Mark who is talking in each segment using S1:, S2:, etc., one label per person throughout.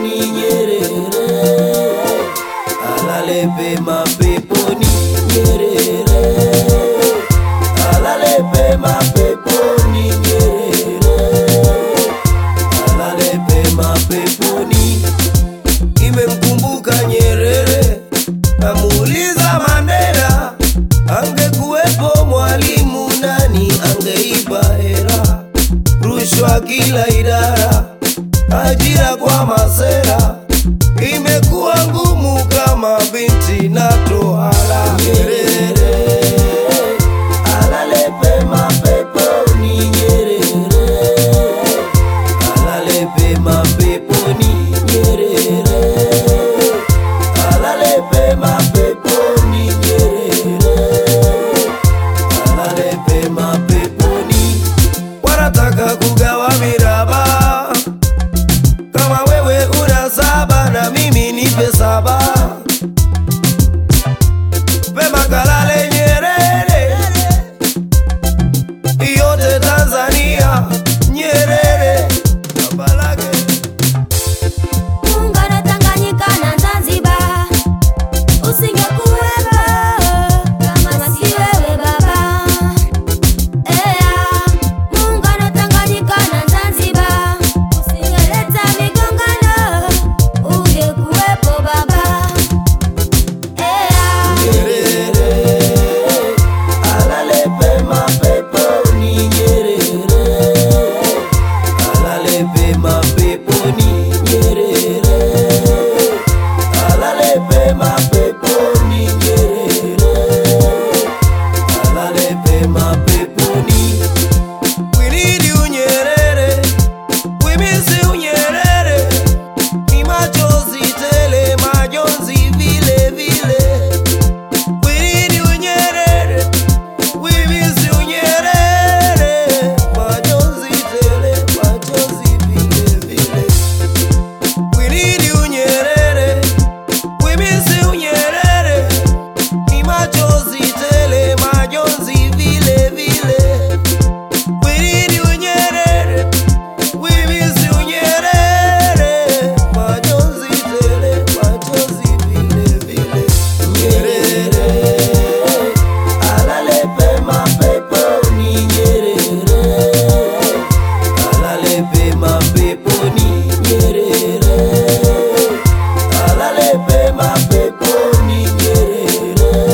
S1: peponi Nyerere, alale pema peponi Nyerere, alale pema peponi Nyerere, alale pema peponi. Nimemkumbuka Nyerere, namuuliza Mandela, angekuwepo mwalimu nani angeipa hera? Rushwa kila idara, ajira kwa masera, imekuwa ngumu kama binti na tohala. Nyerere alale pema peponi, Nyerere alale pema peponi, Nyerere alale pema peponi, Nyerere alale pema peponi. Wanataka kugawa miraba, kama wewe una saba na mimi nipe saba, pema kalale Nyerere, yote Tanzania Nyerere baba lake
S2: Muungano Tanganyika na Zanzibar usingekuwepo kama si wewe baba. Ea, muungano Tanganyika na Zanzibar usingeleta migongano, ungekuwepo baba. Ea,
S1: Nyerere alale pema peponi Nyerere alale pema peponi Nyerere alale pema peponi Nyerere alale pema peponi We need you Nyerere we miss you Nyerere ni machozi tele majonzi vile vile We need you Nyerere, we miss you Nyerere, majonzi tele, majonzi vile vile. We need you Nyerere, we miss you Nyerere, ni machozi tele, majonzi vile vile. We need you Nyerere, we miss you Nyerere, majonzi tele, majonzi vile vile. Nyerere alale pema peponi Nyerere alale pema peponi Nyerere alale pema peponi Nyerere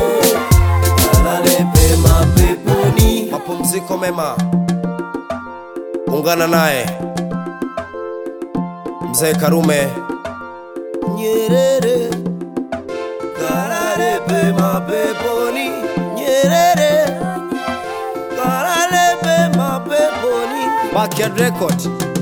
S1: alale pema peponi. Mapumziko mema, ungana naye mzee Karume Nyerere kalale pema peponi Nyerere kalale pema peponi Backyard Record